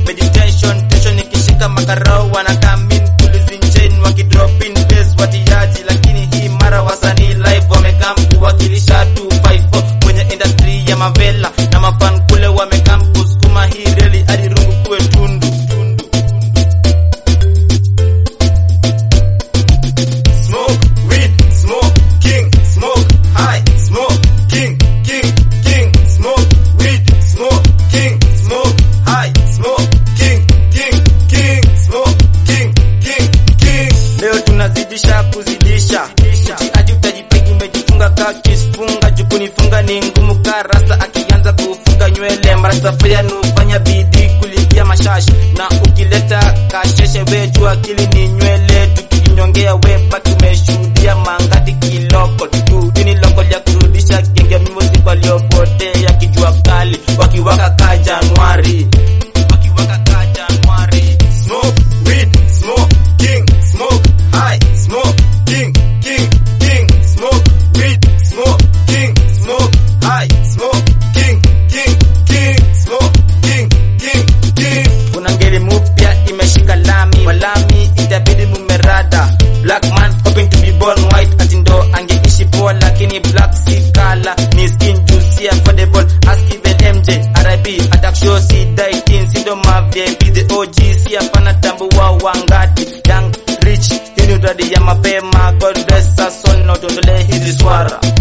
meditation tension ikishika makarao wanakamin kulizinchen wakidrop in bass watiaji lakini hii mara wasanii live wamekam kuwakilisha 254 kwenye industry ya mavela na mafan kule wamekam kusukuma hii reli hadi rungu kuwe tundu tundu Smoke weed, smoke king, smoke high, smoke king, king, king, smoke weed, smoke king, smoke high, smoke king, king, king, smoke king, king, king. Leo tunazidisha kuzidisha, hadi utajipigi umejifunga kakisfunga, jukunifunga ni ngumu ka rasta akianza kufunga nywele, marastafaya nufanya bidii kulipia mashashi, na ukileta kasheshe we jua akili ni nywele, tukinyongea we baki umeshuhudia mangati kiloko tu ini loko ya kurudisha genge music waliopotea kijua kali wakiwaka ka Januari wakiwaka ka Januari smoke weed smoke king smoke high smoke king king king smoke weed smoke king smoke high smoke king king king smoke king king king kuna ngeli mupya imeshika lami walami itabidi mumerada black man hoping to be born white ati ndo angeishi poa lakini black si kala ni skin juicy affordable ask even MJ RIP attack show si die teen si ndo ma VIP the OG si hapana tambua wangati young rich hii ni uradi ya mapema God bless us all na utuondolee hizi swara